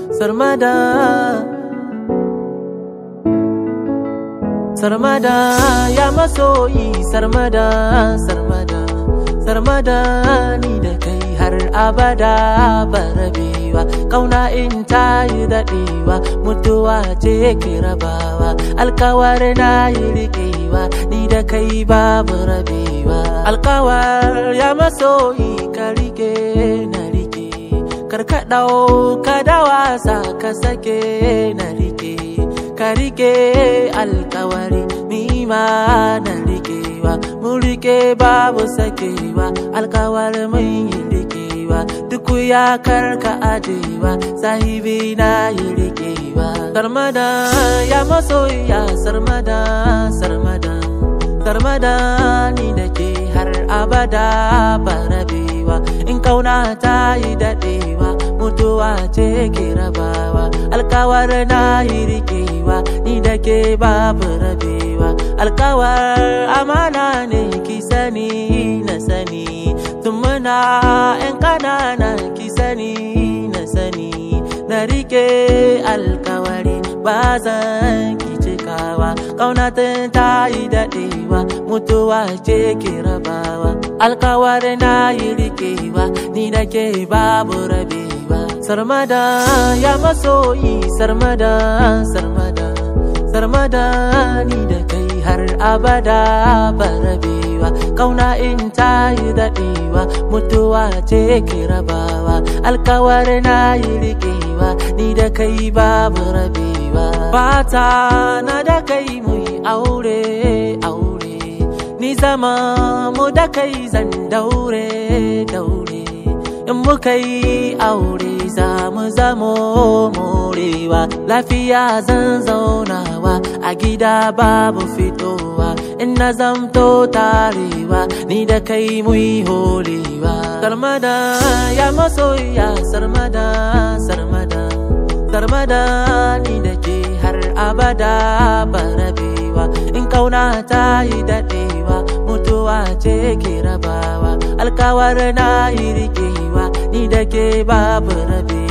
sarmada sarmada ya masoyi sarmada sarmada sarmada ni da kai har abada barabewa kauna in ta yi daɗewa mutuwa ce ke rabawa alkawar na yi riƙewa ni da kai babu rabewa alkawar ya masoyi ka rike na rike karka ɗauka da wasa ka sake na rike ka rike alkawari ma na rikewa mun rike babu sakewa alkawar mun yi rikewa duk ya karka ajewa sahibi na yi rikewa sarmada ya masoya sarmada sarmada sarmada ni da ke har abada barabewa in kauna ta yi daɗewa mutuwa ce ke rabawa alkawar na yi rikewa ni da ke babu rabewa alkawar amana ne ki sani na sani tun muna yan kanana ki sani na sani na rike alkawari ba zan ki cikawa ƙaunatin ta yi daɗewa mutuwa ce ke rabawa alkawar na yi rikewa ni da ke babu rabewa sarmada ya masoyi sarmada sarmada sarmada ni da kai har abada barabewa kauna in ta yi daɗewa mutuwa ce ke rabawa alkawar na yi rikewa ni da kai babu rabewa fata na da kai mu aure aure ni zama mu da kai zan daure daure in muka yi aure za mu zamo morewa lafiya zan zaunawa a gida babu fitowa in na zamto tarewa ni da kai mu yi holewa sarmada ya masoya sarmada sarmada sarmada ni da ke har abada barabewa in kauna ta yi daɗewa mutuwa ce ke rabawa alkawar na yi rikewa ni da ke babu rabewa